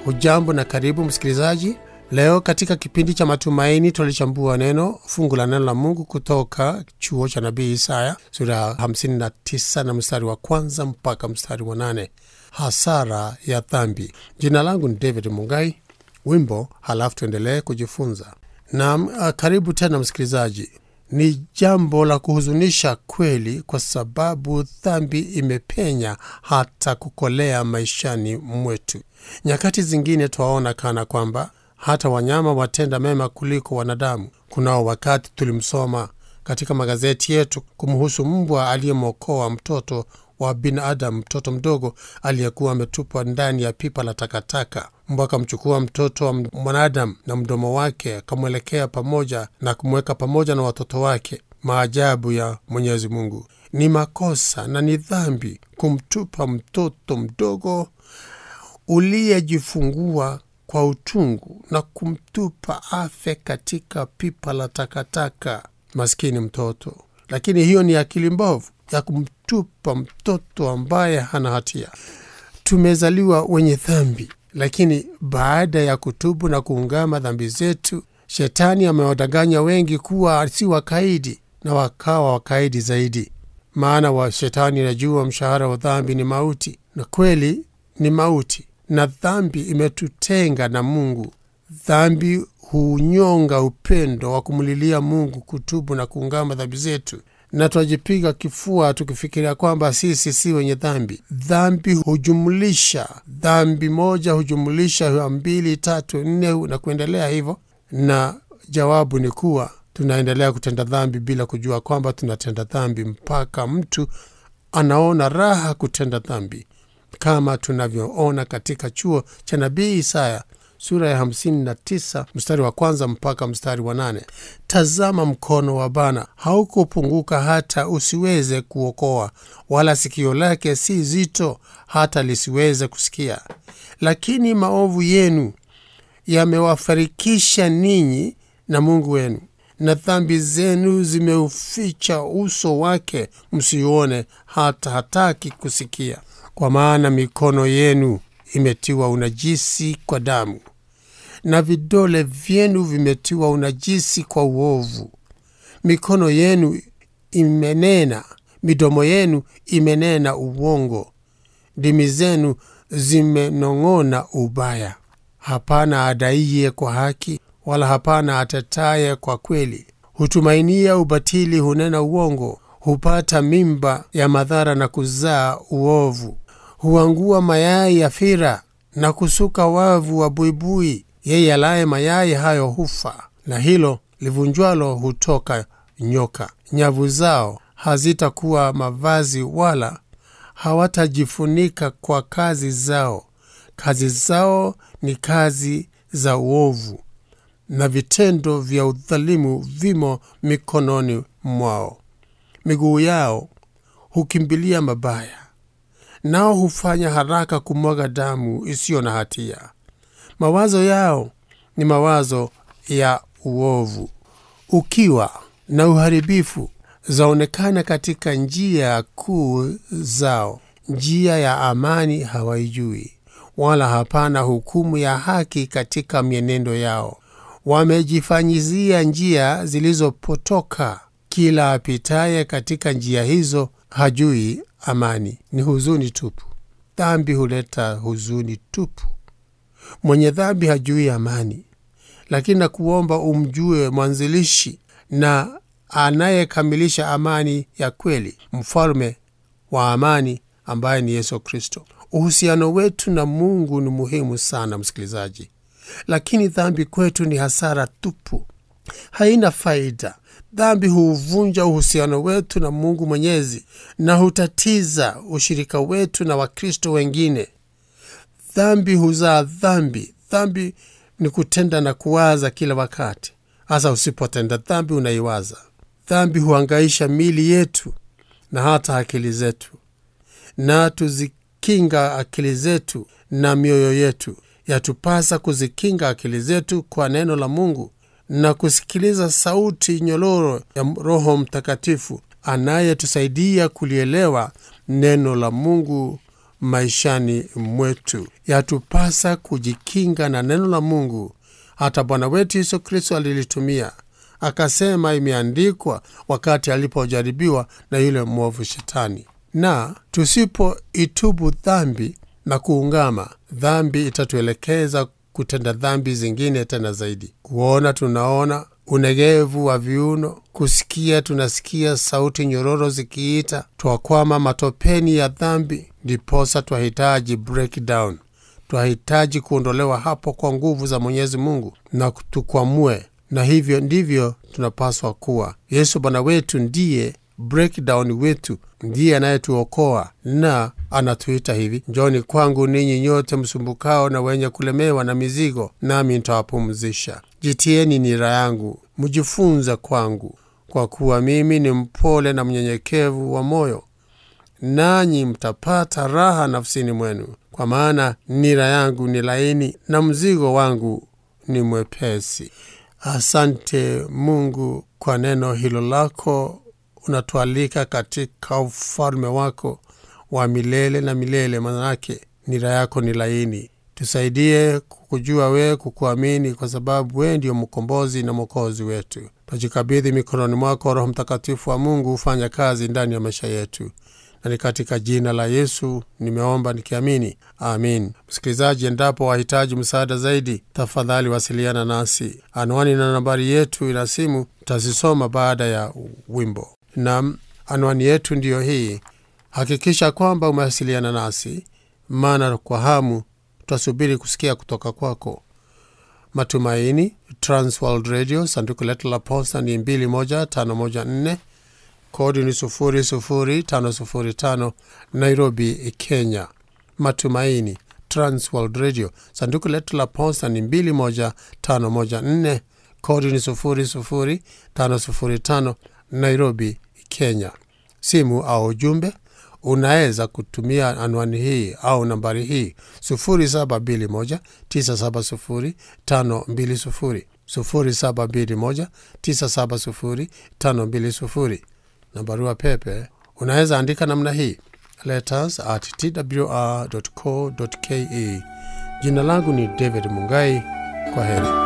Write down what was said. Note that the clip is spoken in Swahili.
Hujambo na karibu msikilizaji. Leo katika kipindi cha matumaini tulichambua neno fungu la neno la Mungu kutoka chuo cha nabii Isaya sura ya 59 na mstari wa kwanza mpaka mstari wa nane hasara ya dhambi. Jina langu ni David Mungai. Wimbo halafu tuendelee kujifunza. Naam, karibu tena msikilizaji. Ni jambo la kuhuzunisha kweli, kwa sababu dhambi imepenya hata kukolea maishani mwetu. Nyakati zingine twaona kana kwamba hata wanyama watenda mema kuliko wanadamu. Kunao wakati tulimsoma katika magazeti yetu kumhusu mbwa aliyemwokoa mtoto wa binadamu, mtoto mdogo aliyekuwa ametupwa ndani ya pipa la takataka. Mbwa akamchukua mtoto wa mwanadamu na mdomo wake akamwelekea pamoja na kumweka pamoja na watoto wake. Maajabu ya Mwenyezi Mungu! Ni makosa na ni dhambi kumtupa mtoto mdogo uliyejifungua kwa utungu na kumtupa afe katika pipa la takataka. Maskini mtoto! Lakini hiyo ni akili mbovu ya kumtupa mtoto ambaye hana hatia. Tumezaliwa wenye dhambi, lakini baada ya kutubu na kuungama dhambi zetu, shetani amewadanganya wengi kuwa si wakaidi, na wakawa wakaidi zaidi. Maana wa shetani anajua mshahara wa dhambi ni mauti, na kweli ni mauti, na dhambi imetutenga na Mungu. Dhambi huunyonga upendo wa kumlilia Mungu, kutubu na kuungama dhambi zetu na twajipiga kifua tukifikiria kwamba sisi si wenye dhambi. Dhambi hujumulisha dhambi moja, hujumulisha mbili, tatu, nne na kuendelea hivyo, na jawabu ni kuwa tunaendelea kutenda dhambi bila kujua kwamba tunatenda dhambi, mpaka mtu anaona raha kutenda dhambi, kama tunavyoona katika chuo cha nabii Isaya sura ya 59 mstari wa kwanza mpaka mstari wa nane. Tazama, mkono wa Bwana haukupunguka hata usiweze kuokoa, wala sikio lake si zito hata lisiweze kusikia. Lakini maovu yenu yamewafarikisha ninyi na Mungu wenu, na dhambi zenu zimeuficha uso wake, msiuone hata hataki kusikia. Kwa maana mikono yenu imetiwa unajisi kwa damu na vidole vyenu vimetiwa unajisi kwa uovu. Mikono yenu imenena, midomo yenu imenena uongo, ndimi zenu zimenong'ona ubaya. Hapana adaiye kwa haki, wala hapana atetaye kwa kweli. Hutumainia ubatili, hunena uongo, hupata mimba ya madhara na kuzaa uovu. Huangua mayai ya fira na kusuka wavu wa buibui. Yeye alaye mayai hayo hufa, na hilo livunjwalo hutoka nyoka. Nyavu zao hazitakuwa mavazi, wala hawatajifunika kwa kazi zao. Kazi zao ni kazi za uovu, na vitendo vya udhalimu vimo mikononi mwao. Miguu yao hukimbilia mabaya, nao hufanya haraka kumwaga damu isiyo na hatia. Mawazo yao ni mawazo ya uovu. Ukiwa na uharibifu zaonekana katika njia kuu zao. Njia ya amani hawaijui, wala hapana hukumu ya haki katika mienendo yao. Wamejifanyizia njia zilizopotoka, kila apitaye katika njia hizo hajui amani. Ni huzuni tupu. Dhambi huleta huzuni tupu. Mwenye dhambi hajui amani, lakini nakuomba umjue mwanzilishi na anayekamilisha amani ya kweli, mfalme wa amani ambaye ni Yesu Kristo. Uhusiano wetu na Mungu ni muhimu sana, msikilizaji, lakini dhambi kwetu ni hasara tupu, haina faida. Dhambi huuvunja uhusiano wetu na Mungu Mwenyezi na hutatiza ushirika wetu na Wakristo wengine. Dhambi huzaa dhambi. Dhambi ni kutenda na kuwaza kila wakati, hasa usipotenda dhambi unaiwaza. Dhambi huangaisha mili yetu na hata akili zetu, na tuzikinga akili zetu na mioyo yetu. Yatupasa kuzikinga akili zetu kwa neno la Mungu na kusikiliza sauti nyororo ya Roho Mtakatifu anayetusaidia kulielewa neno la Mungu maishani mwetu. Yatupasa kujikinga na neno la Mungu. Hata Bwana wetu Yesu Kristo alilitumia akasema, imeandikwa, wakati alipojaribiwa na yule mwovu Shetani. Na tusipoitubu dhambi na kuungama, dhambi itatuelekeza kutenda dhambi zingine tena zaidi. Kuona tunaona, unegevu wa viuno, kusikia tunasikia sauti nyororo zikiita, twakwama matopeni ya dhambi. Ndiposa twahitaji breakdown, twahitaji kuondolewa hapo kwa nguvu za Mwenyezi Mungu na tukwamue, na hivyo ndivyo tunapaswa kuwa. Yesu Bwana wetu ndiye breakdown wetu, ndiye anayetuokoa na anatuita hivi, njoni kwangu ninyi nyote msumbukao na wenye kulemewa na mizigo, nami nitawapumzisha. Jitieni nira yangu, mjifunze kwangu, kwa kuwa mimi ni mpole na mnyenyekevu wa moyo, nanyi mtapata raha nafsini mwenu, kwa maana nira yangu ni laini na mzigo wangu ni mwepesi. Asante Mungu kwa neno hilo lako unatualika katika ufalme wako wa milele na milele. Manake nira yako ni laini. Tusaidie kukujua wewe, kukuamini, kwa sababu wewe ndio mkombozi na mwokozi wetu. Twajikabidhi mikononi mwako, Roho Mtakatifu wa Mungu hufanya kazi ndani ya maisha yetu, na ni katika jina la Yesu nimeomba nikiamini, amin. Msikilizaji, endapo wahitaji msaada zaidi, tafadhali wasiliana nasi. Anwani na nambari yetu ina simu tazisoma baada ya wimbo. Nam, anwani yetu ndiyo hii. Hakikisha kwamba umewasiliana nasi, maana kwa hamu tutasubiri kusikia kutoka kwako. Matumaini, Transworld Radio, sanduku letu la posta ni 21514 kodi ni 00505 Nairobi, Kenya. Matumaini, Transworld Radio, sanduku letu la posta ni 21514 kodi ni 00505 Nairobi, Kenya. Simu au ujumbe unaweza kutumia anwani hii au nambari hii 0721970520 0721970520 na barua pepe unaweza andika namna hii letters at twr.co.ke. Jina langu ni David Mungai. Kwa heri.